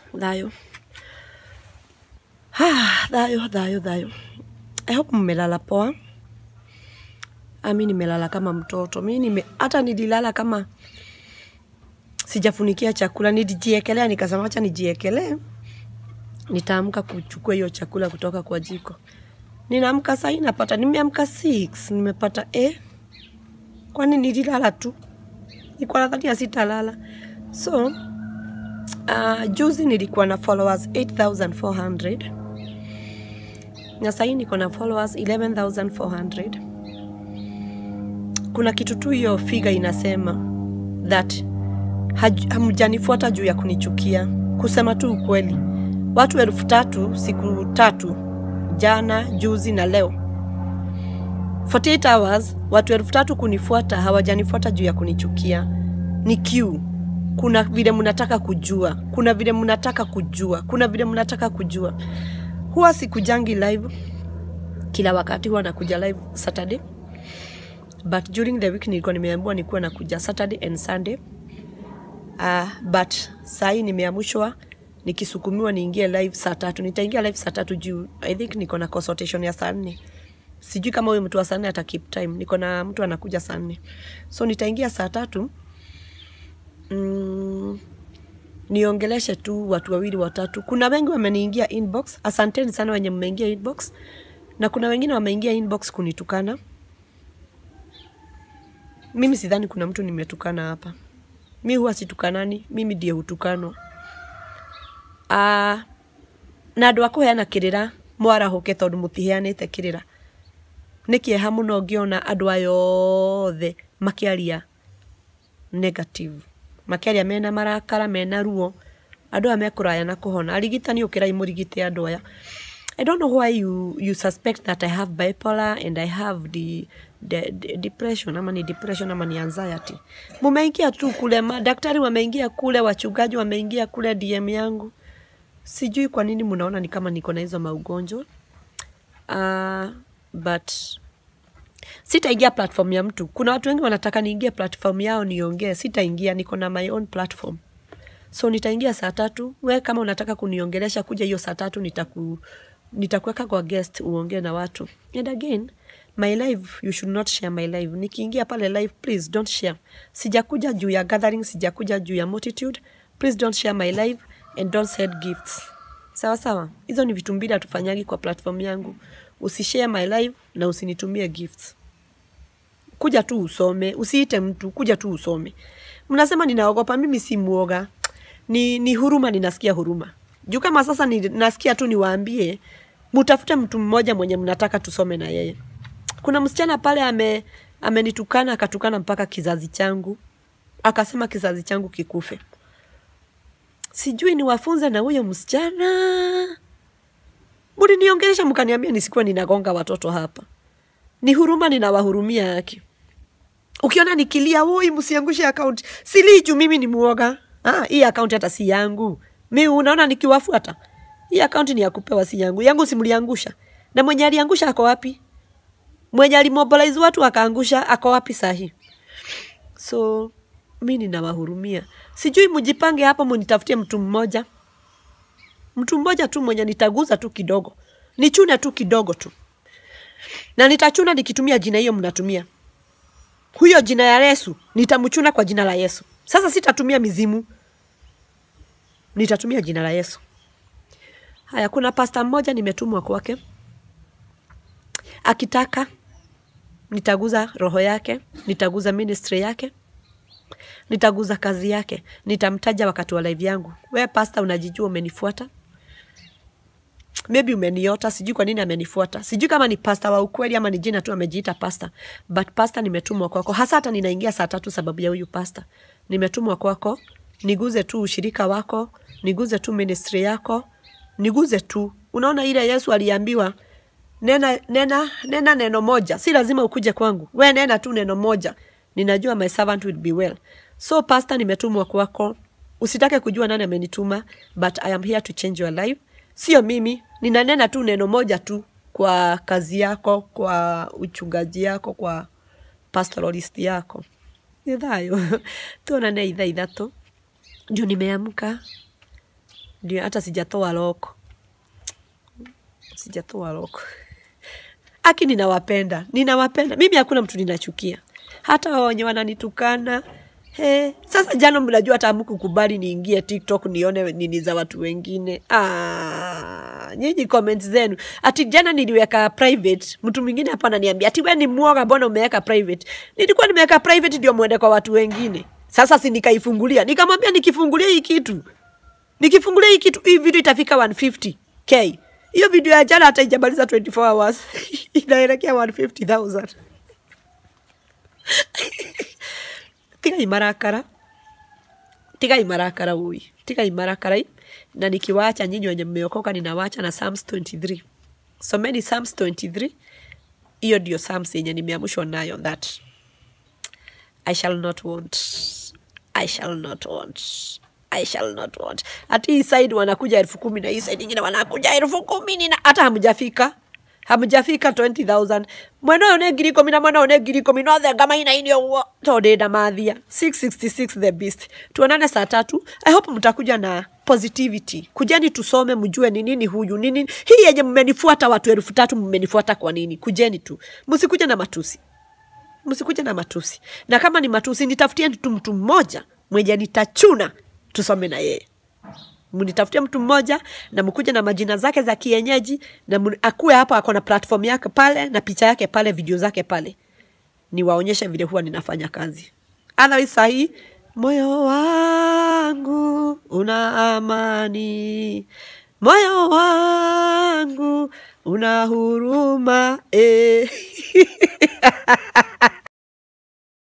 Thayo. Ah, Thayo, thayo, thayo. I hope mmelala poa. Ami nimelala kama mtoto. Mi nime hata nililala kama sijafunikia chakula, nilijiekelea nikasema acha nijiekelee, nitaamka kuchukua hiyo chakula kutoka kwa jiko. Ninaamka saa hii napata, nimeamka 6 nimepata eh, kwani nililala tu, nilikuwa nadhania sitalala. So uh, juzi nilikuwa na followers 8400 na saa hii niko na followers 11400 kuna kitu tu hiyo figa inasema that haj- hamjanifuata juu ya kunichukia. Kusema tu ukweli, watu elfu tatu siku tatu, jana, juzi na leo 48 hours, watu elfu tatu kunifuata, hawajanifuata juu ya kunichukia. Ni Q. Kuna vile mnataka kujua, kuna vile mnataka kujua, kuna vile mnataka kujua. Huwa sikujangi live kila wakati, huwa nakuja live Saturday but during the week nilikuwa nimeambiwa nikuwa nakuja Saturday and Sunday. Uh, but saa hii nimeamushwa nikisukumiwa niingie live saa tatu. Nitaingia live saa tatu juu I think niko na consultation ya saa nne. Sijui kama huyo mtu wa saa nne ata keep time. Niko na mtu anakuja saa nne, so nitaingia saa tatu mm, niongeleshe tu watu wawili watatu. Kuna wengi wameniingia inbox, asanteni sana wenye mmeingia inbox, na kuna wengine wameingia inbox kunitukana. Mimi sidhani kuna mtu nimetukana hapa. Mi huwa situkanani, mimi ndiye hutukanwa. Ah, na andå a kå heana kä rä ra mwarahå tondå må tiheanä te kä rä ra nä kä eha må no ngä ona andå aya othe makä aria negative makä mena marakara mena ruo andå aya mekå raya na kå hona arigitani å kä rai må rigite andå aya I don't know why you, you suspect that I have bipolar and I have the, the, the depression ama ni depression ama ni anxiety. Mumeingia tu kule, madaktari wameingia kule, wachungaji wameingia kule DM yangu. Sijui kwa nini mnaona ni kama niko na hizo maugonjwa. Uh, but sitaingia platform ya mtu. Kuna watu wengi wanataka niingie platform yao niongee, sitaingia, niko na my own platform. So nitaingia saa tatu. We kama unataka kuniongelesha kuja hiyo saa tatu nitaku nitakuweka kwa guest uongee na watu. And again, my live you should not share my live. Nikiingia pale live please don't share. Sijakuja juu ya gathering, sijakuja juu ya multitude. Please don't share my live and don't send gifts. Sawa sawa. Hizo ni vitu mbili hatufanyagi kwa platform yangu. Usishare my live na usinitumie gifts kuja tu usome, usiite mtu, kuja tu usome. Mnasema ninaogopa, mimi si mwoga, ni, ni huruma, ninasikia huruma juu kama sasa ni, nasikia tu niwaambie, mutafute mtu mmoja mwenye mnataka tusome na yeye. Kuna msichana pale ame amenitukana akatukana mpaka kizazi changu, akasema kizazi changu kikufe. Sijui niwafunze na huyo msichana. Mliniongelesha mkaniambia nisikuwe ninagonga watoto hapa ni huruma ninawahurumia yake. Ukiona nikilia, woi, msiangushe akaunti, silii juu mimi ni muoga. Ah, hii akaunti hata si yangu. Mi unaona nikiwafuata, hii akaunti ni ya kupewa, si yangu. Yangu simliangusha, na mwenye aliangusha ako wapi? Mwenye alimobilize watu akaangusha ako wapi sahi? So mi ninawahurumia, sijui mjipange hapo, munitafutie mtu mmoja, mtu mmoja tu mwenye nitaguza tu kidogo, nichune tu kidogo tu na nitachuna nikitumia jina hiyo mnatumia huyo jina ya Yesu nitamchuna kwa jina la Yesu. Sasa sitatumia mizimu, nitatumia jina la Yesu. Haya, kuna pasta mmoja nimetumwa kwake, akitaka nitaguza roho yake, nitaguza ministry yake, nitaguza kazi yake, nitamtaja wakati wa live yangu. We pasta, unajijua umenifuata maybe umeniota, sijui kwa nini amenifuata, sijui kama ni pasta wa ukweli ama ni jina tu amejiita pasta, but pasta nimetumwa kwako, hasa hata ninaingia saa tatu sababu ya huyu pasta. Nimetumwa kwako, niguze tu ushirika wako, niguze tu ministry yako, niguze tu. Unaona ile Yesu aliambiwa nena, nena, nena neno moja, si lazima ukuje kwangu, we nena tu neno moja, ninajua my servant will be well. So pasta, nimetumwa kwako, usitake kujua nani amenituma, but I am here to change your life. Sio mimi, ninanena tu neno moja tu kwa kazi yako, kwa uchungaji yako, kwa pastoralist yako. Nĩ thayũ tuonane ithaa ithatũ juu nimeamka ndio hata sijatoa loko, sijatoa loko. Aki, ninawapenda, ninawapenda mimi, hakuna mtu ninachukia, hata wao wenye wananitukana He, sasa jana mnajua hata hamkukubali niingie TikTok nione nini za watu wengine. Ah, nyinyi comments zenu. Ati jana niliweka private, mtu mwingine hapa ananiambia ati wewe ni mwoga, mbona umeweka private? Nilikuwa nimeweka private ndio muende kwa watu wengine. Sasa si nikaifungulia. Nikamwambia nikifungulia hii kitu. Nikifungulia hii kitu hii video itafika 150k. Hiyo video ya jana hata ijamaliza 24 hours. Inaelekea 150,000. tigai marakara tigai marakara ui tigai marakara i. na nikiwacha nyinyi wenye mmeokoka ninawacha na Psalms 23 someni Psalms 23 hiyo ndio Psalms yenye nimeamshwa nayo that I shall not want I shall not want I shall not want ati hii side wanakuja elfu kumi na hii side ingine wanakuja elfu kumi nina hata hamjafika hamjafika 20000 mwena one ngiri ikumi na mwena one ngiri ikumi no thenga maina-inĩ ũguo to ndĩ ndamathia 666 the beast tuonane saa tatu i hope mtakuja na positivity kujeni tusome mjue ni nini huyu ni nini hii yenye mmenifuata watu elfu tatu mmenifuata kwa nini kujeni tu msikuje na matusi msikuje na matusi na kama ni matusi nitafutieni tu mtu mmoja mwenye nitachuna tusome na yeye mnitafutie mtu mmoja na mkuje na majina zake za kienyeji na mu- akuwe hapo ako na platform yake pale na picha yake pale video zake pale niwaonyeshe vile huwa ninafanya kazi otherwise sahii moyo wangu una amani moyo wangu una huruma eh.